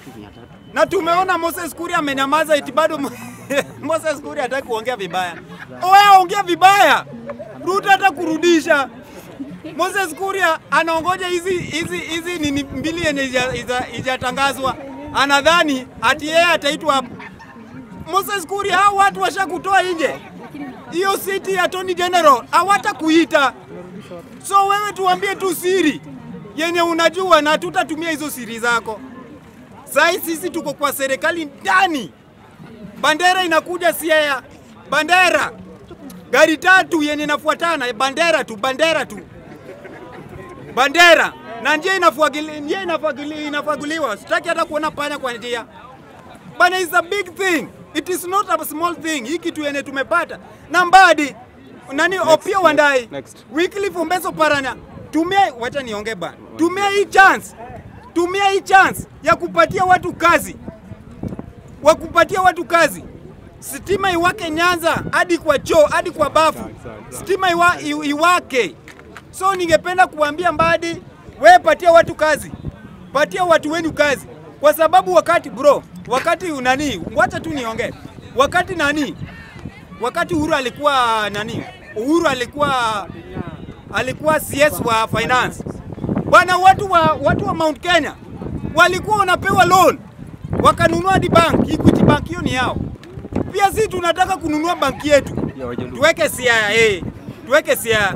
na tumeona Moses Kuria amenyamaza, eti bado Mo- Moses Kuria hataki kuongea vibaya. Oya, ongea vibaya, Ruto hata kurudisha. Moses Kuria anaongoja hizi hizi hizi nini mbili yenye ija- ija- ijatangazwa, anadhani ati yeye ataitwa hapo. Moses Kuria, hao watu washakutoa nje, hiyo siti ya Attorney General hawata kuita. So wewe tuambie tu siri yenye unajua na tutatumia hizo siri zako. Sai sisi tuko kwa serikali ndani, bandera inakuja Siaya, bandera gari tatu yenye inafuatana, bandera tu, bandera tu, bandera na njia inafuagili, njia inafagili, inafaguliwa. Sitaki hata kuona panya kwa njia bana, is a big thing, it is not a small thing. Hii kitu yenye tumepata na Mbadi nani Opiyo Wandayi, Next. Wycliffe Ombeso Paranya, tumia, wacha niongee bana, tumia hii chance, tumia hii chance ya kupatia watu kazi, wa kupatia watu kazi. Stima iwake Nyanza hadi kwa choo hadi kwa bafu, stima iwa, i- iwake. So ningependa kuambia Mbadi, wewe patia watu kazi, patia watu wenu kazi, kwa sababu wakati bro, wakati nani, wacha tu niongee, wakati nani, wakati Uhuru alikuwa nani, Uhuru alikuwa alikuwa CS wa finance bwana, watu wa, watu wa Mount Kenya walikuwa wanapewa loan wakanunua hadi bank, Equity Bank, hiyo ni yao. Pia sisi tunataka kununua banki yetu, tuweke Siaya, eh, tuweke Siaya.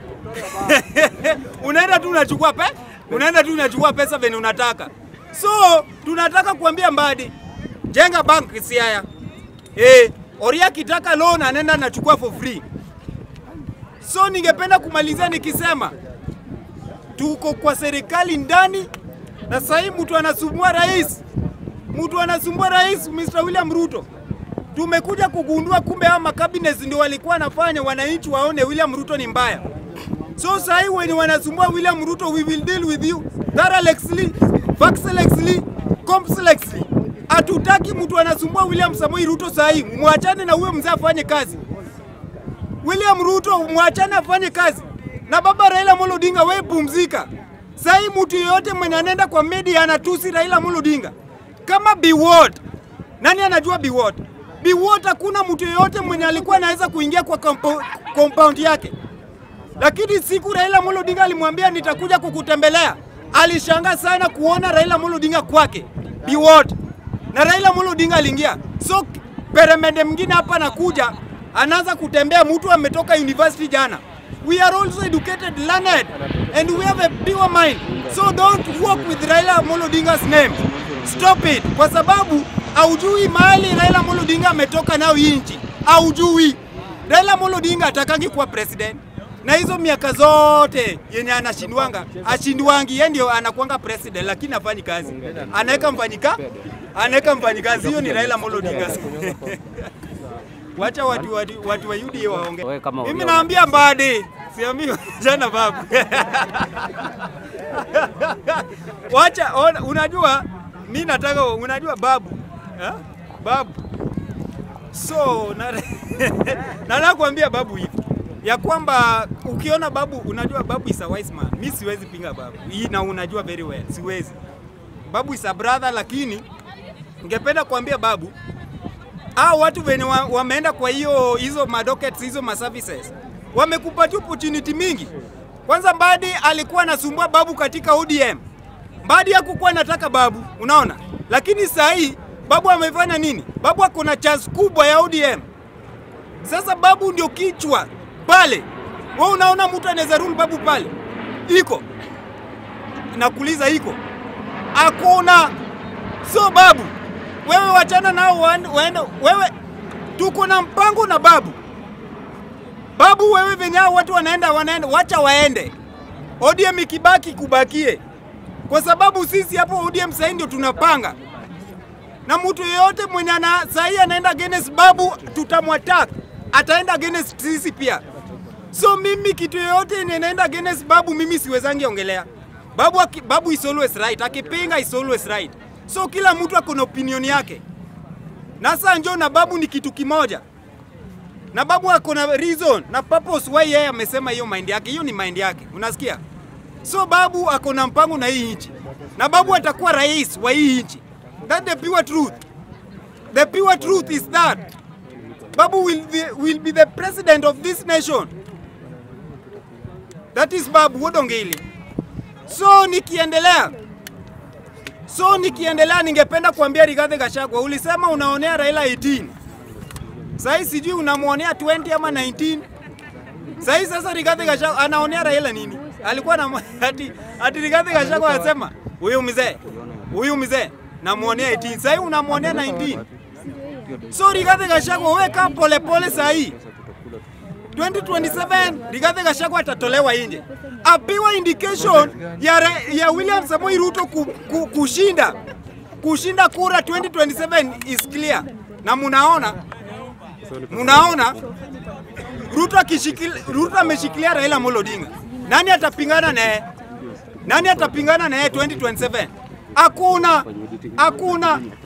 unaenda tu unachukua pe, unaenda tu unachukua pesa venye unataka. So tunataka kuambia Mbadi, jenga bank Siaya. Eh, Oria akitaka loan anaenda anachukua for free. So ningependa kumalizia nikisema tuko kwa serikali ndani, na sasa hii mtu anasumbua rais, mtu anasumbua rais Mr. William Ruto. Tumekuja kugundua kumbe hao makabinets ndio walikuwa wanafanya wananchi waone William Ruto ni mbaya. So sasa hii wenye wanasumbua William Ruto, we will deal with you thoroughly, factlessly, complexly. Hatutaki mtu anasumbua William Samoei Ruto sasa hii, mwachane na huyo mzee afanye kazi. William Ruto mwachane afanye kazi, na baba Raila Amolo Odinga, wewe pumzika. Sasa hii mtu yeyote mwenye anaenda kwa media anatusi Raila Amolo Odinga kama Biwott. Nani anajua Biwott? Biwott hakuna mtu yeyote mwenye alikuwa anaweza kuingia kwa compo- compound yake, lakini siku Raila Amolo Odinga alimwambia nitakuja kukutembelea, alishangaa sana kuona Raila Amolo Odinga kwake Biwott, na Raila Amolo Odinga aliingia. So peremende mwingine hapa anakuja anaanza kutembea, mtu ametoka university jana. We are also educated, learned, and we have a pure mind. So don't walk with Raila Amolo Odinga's name. Stop it, kwa sababu haujui mahali Raila Amolo Odinga ametoka nayo hii nchi, haujui. Raila Amolo Odinga atakangi kuwa president na hizo miaka zote yenye anashindwanga ashindwangi, yeye ndio anakuanga president, lakini afanyi kazi, anaweka mfanyika anaweka mfanyikazi. Hiyo ni Raila Amolo Odinga. Wacha watu, watu, watu wa UDA waongee. Wewe kama Mimi uliona- naambia Mbadi, siambii jana babu. Wacha ona, unajua mi nataka unajua babu ha? babu so na- nataka kuambia babu hivi ya kwamba ukiona babu, unajua babu is a wise man. Mi siwezi pinga babu hii, na unajua very well, siwezi. Babu is a brother, lakini ningependa kuambia babu hao watu wenye wa, wameenda kwa hiyo hizo madockets hizo maservices wamekupatia opportunity mingi. Kwanza Mbadi alikuwa anasumbua babu katika ODM. Mbadi hakukuwa anataka babu, unaona, lakini saa hii babu amefanya nini? Babu ako na chance kubwa ya ODM. Sasa babu ndio kichwa pale. Wewe unaona mtu anaweza rule babu pale? Iko nakuuliza, iko hakuna. So babu, wewe wachana nao waende, waende. Wewe tuko na mpango na babu. Babu wewe venye hao watu wanaenda wanaenda, wacha waende. ODM ikibaki kubakie, kwa sababu sisi hapo ODM sasa ndio tunapanga, na mtu yeyote mwenye ana sahii anaenda against babu tutamwattack, ataenda against sisi pia. So mimi kitu yoyote yenye inaenda against babu mimi siwezangi ongelea. Babu, aki- babu is always right, akipinga is always right. So kila mtu ako na opinion yake, na sasa njoo na babu ni kitu kimoja, na babu ako na reason na purpose why yeye amesema hiyo mind yake, hiyo ni mind yake, unasikia? So babu ako na mpango na hii nchi, na babu atakuwa rais wa hii nchi, That the pure truth. The pure truth is that Babu will be, will be the president of this nation. That is Babu Wodongili. So nikiendelea so nikiendelea, ningependa kuambia Rigathi Gachagua, ulisema unaonea Raila 18 sahii sijui unamwonea 20 ama 19 sahii. Sasa Rigathi Gachagua anaonea Raila nini? Alikuwa na ati, ati Rigathi Gachagua anasema huyu mzee huyu mzee namwonea 18 sahii unamwonea 19. So Rigathi Gachagua weka polepole sahii 2027 Rigathi Gachagua atatolewa nje, apiwa indication ya, Ra- ya William Samoei Ruto ku, ku, kushinda kushinda kura 2027 is clear, na munaona munaona Ruto akishikilia Ruto ameshikilia Raila Amolo Odinga. Nani atapingana naye? Nani atapingana naye 2027? Hakuna, hakuna.